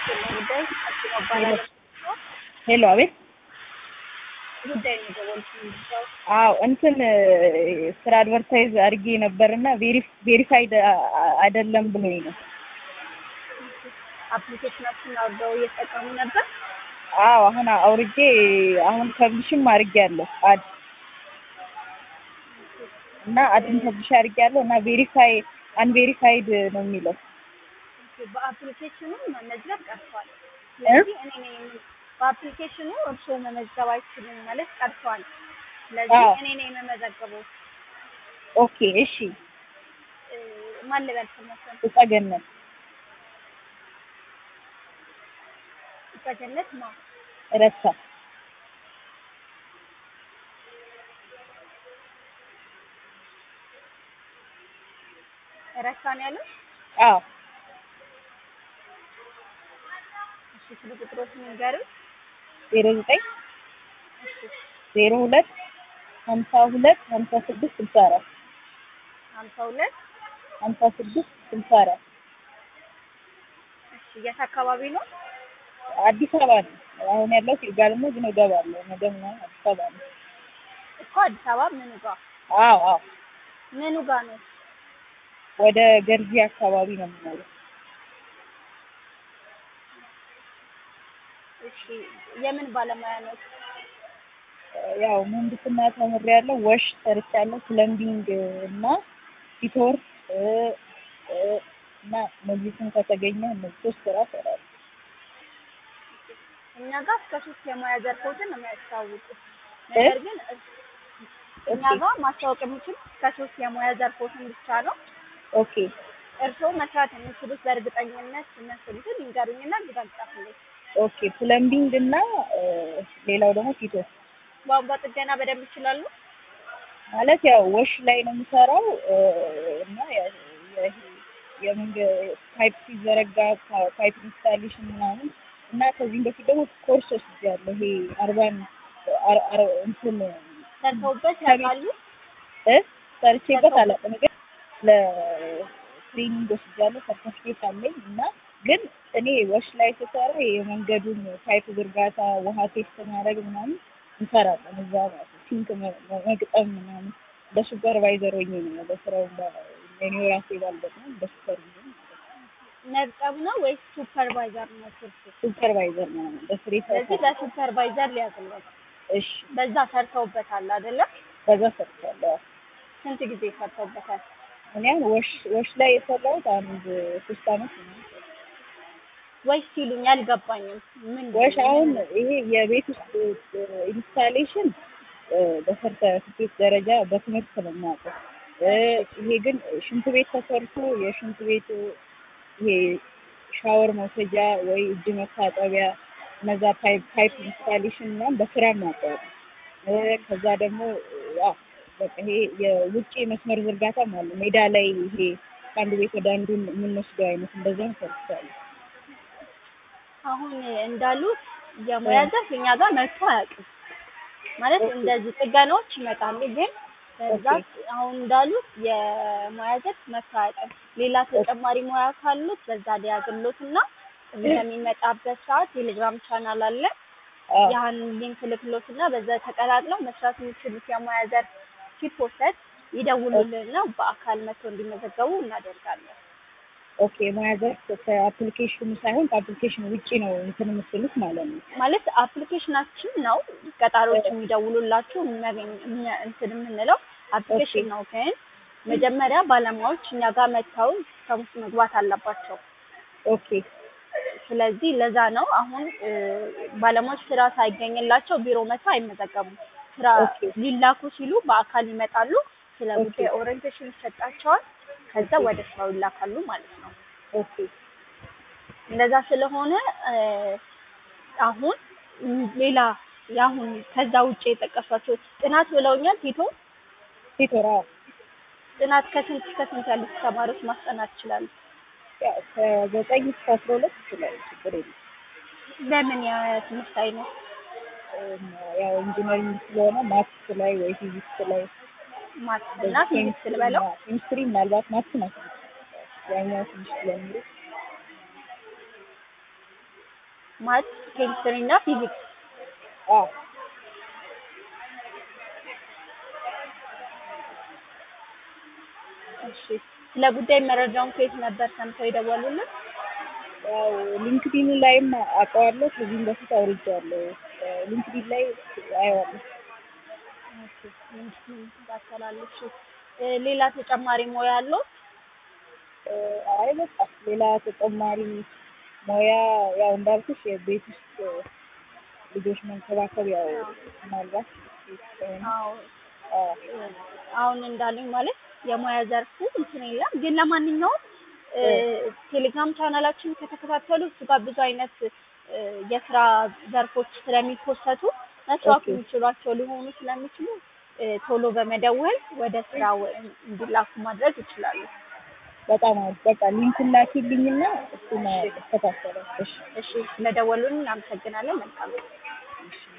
ጉዳይ አባላለ ሄሎ፣ አቤት። ጉዳይ ነው የደወልኩት። አዎ እንትን ስራ አድቨርታይዝ አድርጌ ነበርና ቬሪፋይድ አይደለም ብሎኝ ነው። አፕሊኬሽናችን አውርደው እየተጠቀሙ ነበር። አዎ አሁን አውርጄ አሁን ፐብሊሽም አድርጌያለሁ አድ እና አድን ፐብሊሽ አድርጌያለሁ እና ቬሪፋይ አንቬሪፋይድ ነው የሚለው በአፕሊኬሽኑ መመዝገብ ቀርቷል። ስለዚህ እኔ ነኝ በአፕሊኬሽኑ እርስዎ መመዝገብ አይችልም ማለት ቀርቷል። ስለዚህ አዎ። እኔ ነኝ የምመዘግበው። ኦኬ እሺ። እ፣ ማን ልበል ስሞትን? እጸገነት በገነት ማ ረሳ ረሳን ያለው አዎ እሺ፣ ስልክ ቁጥሮችን ንገሩኝ። ዜሮ ዘጠኝ እሺ፣ ዜሮ ሁለት ሀምሳ ሁለት ሀምሳ ስድስት ስልሳ አራት ሀምሳ ሁለት ሀምሳ ስድስት ስልሳ አራት እሺ፣ የት አካባቢ ነው? አዲስ አበባ ነው። አሁን ያለው ይርጋለም ነው፣ ግን እገባለሁ ነገ ምናምን አዲስ አበባ ነው። እኮ አዲስ አበባ ምኑ ጋር አዎ አዎ ምኑ ጋር ነው? ወደ ገርጂ አካባቢ ነው የምኖረው። እሺ፣ የምን ባለሙያ ነው? ያው ምህንድስና ተምሬያለሁ፣ ወሽ ሰርቻለሁ፣ ፕለምቢንግ እና ፊቶር እ እ እና እነዚህን ከተገኘ እነዚህ ሶስት ስራ እሰራለሁ። እኛ ጋር እስከ ሶስት የሙያ ዘርፎችን ነው የሚያስተዋውቁት። ነገር ግን እኛ ኦኬ ጋር ማስታወቅ የሚችሉት እስከ ሶስት የሙያ ዘርፎችን ብቻ ነው። ኦኬ እርስዎ መስራት የሚችሉት በእርግጠኝነት የሚያስችሉትን ይንገሩኝና ሊጋልጣፍልኝ። ኦኬ ፕለምቢንግ እና እ ሌላው ደግሞ ፊቶር ቧንቧ ጥገና በደንብ ይችላሉ? ማለት ያው ወሽ ላይ ነው የምሰራው እ እና ያው የ- የመንገድ ፓይፕ ሲዘረጋ ፓ- ፓይፕ ኢንስታሌሽን ምናምን እና ከዚህም በፊት ደግሞ ኮርስ ወስጃለሁ። ይሄ አርባን አር- አር- እንትን ሰርተውበት ከቤት- ያውቃሉ? እ ሰርቼበት አላውቅም፣ ግን ለትሬኒንግ ወስጃለሁ። ሰርተፍኬት አለኝ እና ግን እኔ ወሽ ላይ ስሰራ የመንገዱን ፓይፕ ዝርጋታ፣ ውሃ ቴስት ማድረግ ምናምን እንሰራለን እዛ ማለት ነው። ሲንክ መ- መ- መግጠም ምናምን በሱፐርቫይዘር ሆኜ ነው በስራው እኔ ራሴ ባልገጥም በሱፐርቫይዘር መግጠም ነው ወይስ ሱፐርቫይዘር ነው ስርቱ? ሱፐርቫይዘር ነው በስሬ ስለዚህ ለሱፐርቫይዘር ሊያዝለት እሺ በዛ ሰርተውበታል አይደለም? በዛ ሰርቻለሁ። ስንት ጊዜ ሰርተውበታል? እኔ አሁን ወሽ ወሽ ላይ የሰራሁት አንድ ሶስት አመት ነው። ወይስ ሲሉኝ አልገባኝም። ምን ወሽ አሁን ይሄ የቤት ውስጥ ኢንስታሌሽን በሰርተፊኬት ደረጃ በትምህርት ነው የማውቀው። እ ይሄ ግን ሽንት ቤት ተሰርቶ የሽንት ቤት ይሄ ሻወር መውሰጃ ወይ እጅ መታጠቢያ እነዛ ፓይፕ ፓይፕ ኢንስታሌሽን ምናምን በስራ ማውቀው እ ከዛ ደግሞ ያ በቃ ይሄ የውጭ መስመር ዝርጋታም አለ ሜዳ ላይ ይሄ ከአንድ ቤት ወደ አንዱ የምንወስደው አይነት እንደዛም ሰርቻለሁ። አሁን እንዳሉት የሙያ ዘርፍ እኛ ጋር መጥቶ አያውቅም። ማለት ኦኬ። እንደዚህ ጥገናዎች ይመጣሉ፣ ግን በብዛት አሁን እንዳሉት የሙያ ዘርፍ መጥቶ አያውቅም። ሌላ ተጨማሪ ሙያ ካሉት በዛ ሊያዝሎት እና በሚመጣበት ሰዓት ቴሌግራም ቻናል አለ። አዎ ያን ሊንክ ልክሎት እና በዛ ተቀላቅለው መስራት የሚችሉት የሙያ ዘርፍ ሲፖሰት ይደውሉልንና በአካል መጥቶ እንዲመዘገቡ እናደርጋለን። ኦኬ ሙያ ዘርፍ ከአፕሊኬሽኑ ሳይሆን ከአፕሊኬሽኑ ውጪ ነው እንትን የምትሉት ማለት ነው። ማለት አፕሊኬሽናችን ነው ቀጣሪዎች የሚደውሉላችሁ የሚያገኝ- የሚያ- እንትን የምንለው አፕሊኬሽን ነው። ግን መጀመሪያ ባለሙያዎች እኛ ጋር መጥተው ሲስተም ውስጥ መግባት አለባቸው። ኦኬ ስለዚህ ለዛ ነው አሁን እ፣ ባለሙያዎች ስራ ሳይገኝላቸው ቢሮ መጥተው አይመዘገቡም። ስራ ኦኬ። ሊላኩ ሲሉ በአካል ይመጣሉ። ስለ ኦኬ። ጉዳይ ኦሪየንቴሽን ይሰጣቸዋል። ከዛ ወደ ስራው ይላካሉ ማለት ነው። ኦኬ እንደዛ ስለሆነ እ፣ አሁን ም- ሌላ የአሁን ከዛ ውጭ የጠቀሷቸው ጥናት ብለውኛል። ቲቶ ሴቶራ ጥናት ከስንት እስከ ስንት ያሉት ተማሪዎች ማስጠናት ይችላሉ? ያው ከዘጠኝ እስከ አስራ ሁለት ይችላል ችግር የለም። ለምን የትምህርት አይነት እም፣ ያው ኢንጂነሪንግ ስለሆነ ማትስ ላይ ወይ ፊዚክስ ላይ ማትስ እና ፊዚክስ ልበለው? ኬሚስትሪ ምናልባት ማትስ ናት ያኛው ትንሽ ስለሚሉ ማት፣ ኬሚስትሪ እና ፊዚክስ። አዎ እሺ ስለ ጉዳይ መረጃውን ከየት ነበር ሰምተው የደወሉልን? ያው ሊንክዲን ላይም አውቀዋለሁ። ከዚህም በፊት አውርጄዋለሁ። ሊንክዲን ላይ አየዋለሁ። ኦኬ ሊንክዲን ታስተላልፉ። ሌላ ተጨማሪ ሙያ አለው? አይ በቃ ሌላ ተጨማሪ ሙያ ያው እንዳልኩሽ የቤት ውስጥ ልጆች መንከባከብ ያው ምናልባት አዎ አዎ አሁን እንዳሉኝ ማለት የሙያ ዘርፉ እንትን የለም ግን ለማንኛውም ቴሌግራም ቻናላችን ከተከታተሉ እሱ ጋር ብዙ አይነት እ የስራ ዘርፎች ስለሚፖሰቱ መስራት ኦኬ። የሚችሏቸው ሊሆኑ ስለሚችሉ እ ቶሎ በመደወል ወደ ስራው እንዲላኩ ማድረግ ይችላሉ። በጣም አሪፍ። በቃ ሊንኩን ላኪልኝና እሱን እከታተላለሁ። እሺ እሺ ስለደወሉልን እናመሰግናለን። መልካም ቀን። እሺ